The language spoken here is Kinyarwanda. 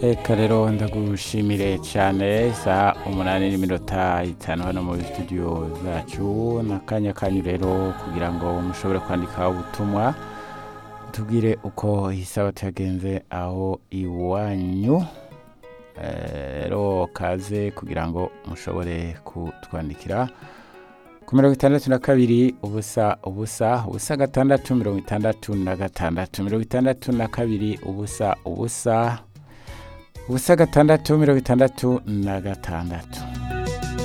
reka rero ndagushimire cyane isaha umunani n'iminota itanu hano muri studio zacu n'akanya kanyu rero kugira ngo mushobore kwandika ubutumwa tubwire uko isabato yagenze aho iwanyu rero kaze kugira ngo mushobore kutwandikira ku mirongo itandatu na kabiri ubusa ubusa ubusa gatandatu mirongo itandatu na gatandatu mirongo itandatu na kabiri ubusa ubusa ubusa gatandatu mirongo itandatu na gatandatu